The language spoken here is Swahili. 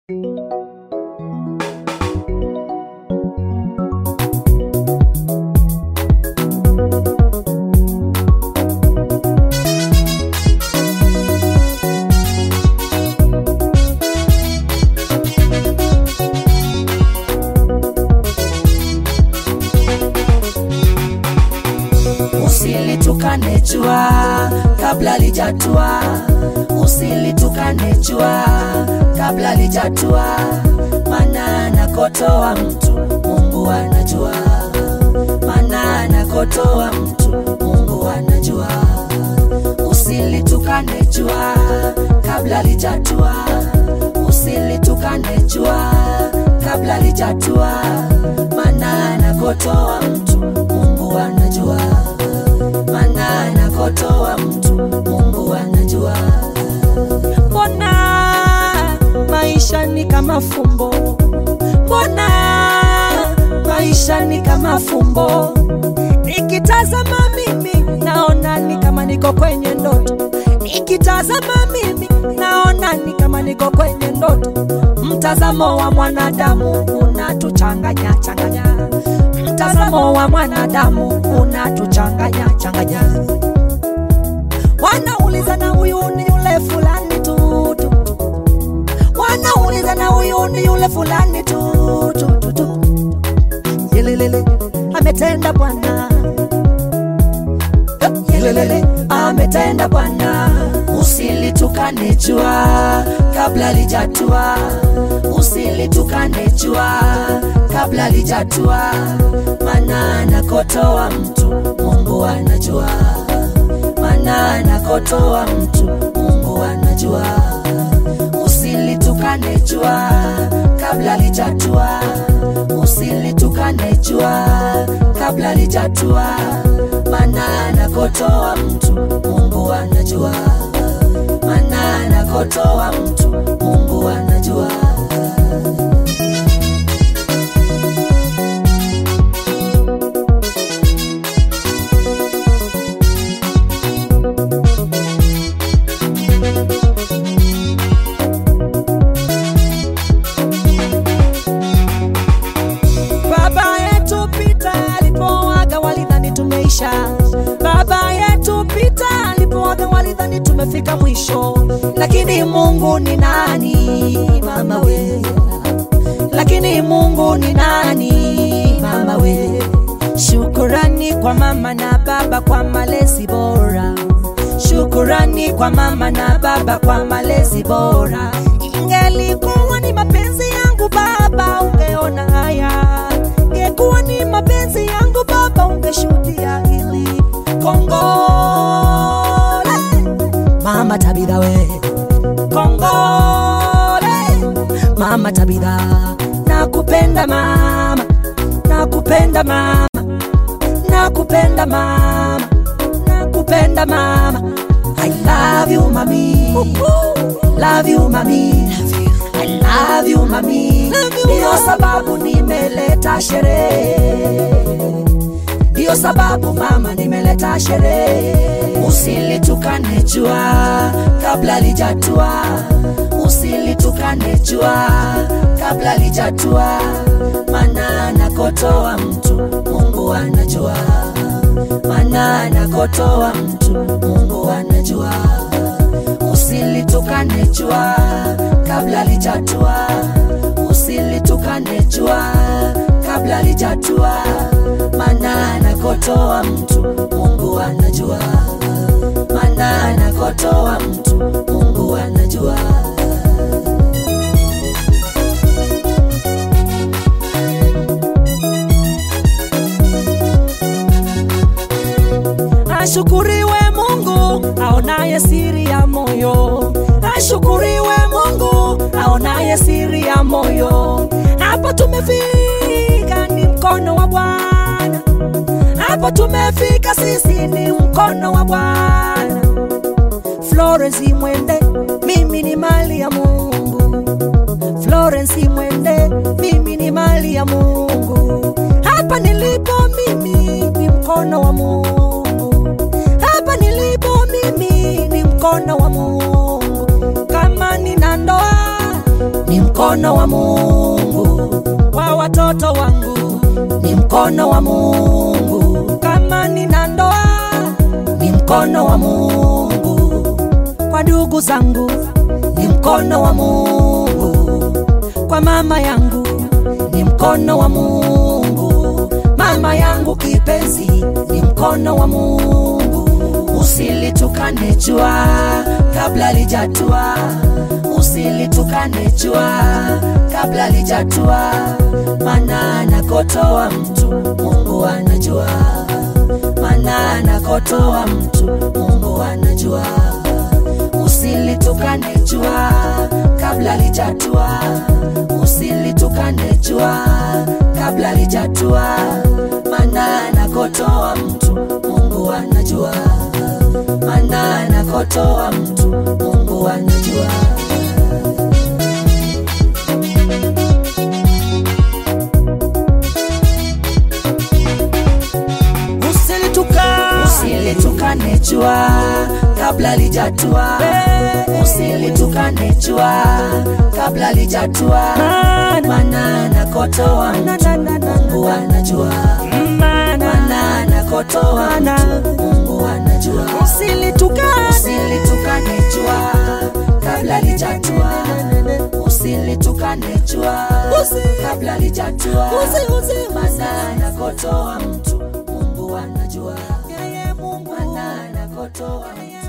Usilitukane jua kabla lijatua, usilitukane jua kabla lijatua, maana anakotoa mtu Mungu anajua, maana anakotoa mtu Mungu anajua. Usilitukane jua kabla lijatua, usilitukane jua kabla lijatua, maana anakotoa mtu Mungu anajua maana anakotoa mtu Mungu anajua. Mbona maisha ni kama fumbo? Mbona maisha ni kama fumbo? Nikitazama mimi naona ni kama niko kwenye ndoto, nikitazama mimi naona ni kama niko kwenye ndoto. Mtazamo wa mwanadamu unatuchanganya changanya, mtazamo wa mwanadamu unatuchanganya changanya. Wanauliza na huyu ni yule fulani tu tu, wanauliza na huyu ni yule fulani tu tu tu tu. Yelelele ametenda Bwana, yelelele ametenda Bwana. Usilitukane jua kabla lijatua, usilitukane jua kabla lijatua, maana anakotoa mtu Mungu anajua, maana anakotoa mtu Mungu anajua. Usilitukane jua kabla lijatua, usilitukane jua kabla lijatua, maana anakotoa mtu Mungu anajua, maana anakotoa mtu Mungu anajua. Baba yetu Pita alipoaga walidhani tumeisha. Baba yetu Pita alipoaga walidhani tumefika mwisho, lakini Mungu ni nani mama we? Lakini Mungu ni nani mama we? Shukurani kwa mama na baba kwa malezi bora. Shukurani kwa mama na baba kwa malezi bora. Ingelikuwa ni mapenzi yangu baba, ungeona haya. Ingekuwa ni mapenzi yangu baba, ungeshuhudia hili. Kongole mama Tabitha we, kongole mama Tabitha, nakupenda mama, nakupenda mama, nakupenda mama, nakupenda mama. I love you mami, love you mami, I love you mami. Ndiyo sababu nimeleta sherehe, ndiyo sababu mama nimeleta sherehe. Usilitukane jua kabla lijatua, usilitukane jua kabla lijatua, maana anakotoa mtu Mungu anajua, maana anakotoa mtu Mungu anajua. Usilitukane jua kabla lijatua, usilitukane jua kabla lijatua, maana anakotoa mtu Mungu anajua, maana anakotoa mtu Mungu anajua. Ashukuriwe Mungu aonaye siri ya moyo, ashukuriwe Mungu aonaye siri ya moyo. Hapo tumefika ni mkono wa Bwana, hapo tumefika sisi ni mkono wa Bwana. Florence Mwende, mimi ni mali ya Mungu. Florence Mwende, mimi ni mali ya Mungu. Hapa nilipo mimi ni mkono wa Mungu. Hapa nilipo mimi ni mkono wa Mungu. Kama nina ndoa mkono wa Mungu, kwa watoto wangu, ni mkono wa Mungu, kama nina ndoa, ni mkono wa Mungu, kwa ndugu zangu, ni mkono wa Mungu, kwa mama yangu, ni mkono wa Mungu, mama yangu kipenzi, ni mkono wa Mungu. Usilitukane jua kabla lijatua, usilitukane jua kabla lijatua, maana anakotoa mtu Mungu anajua, maana anakotoa mtu Mungu anajua. Usilitukane jua kabla lijatua, usilitukane jua kabla lijatua, maana anakotoa mtu Mungu anajua, maana anakotoa mtu Mungu anajua. usilitukane Usilitukane jua kabla lijatua, usilitukane jua kabla lijatua, maana anakotoa mtu Mungu anajua, maana anakotoa mtu Mungu anajua. usilitukane Usilitukane jua kabla lijatua, usilitukane jua kabla lijatua, Usi- usi- maana anakotoa mtu Mungu anajua, yeye Mungu maana anakotoa mtu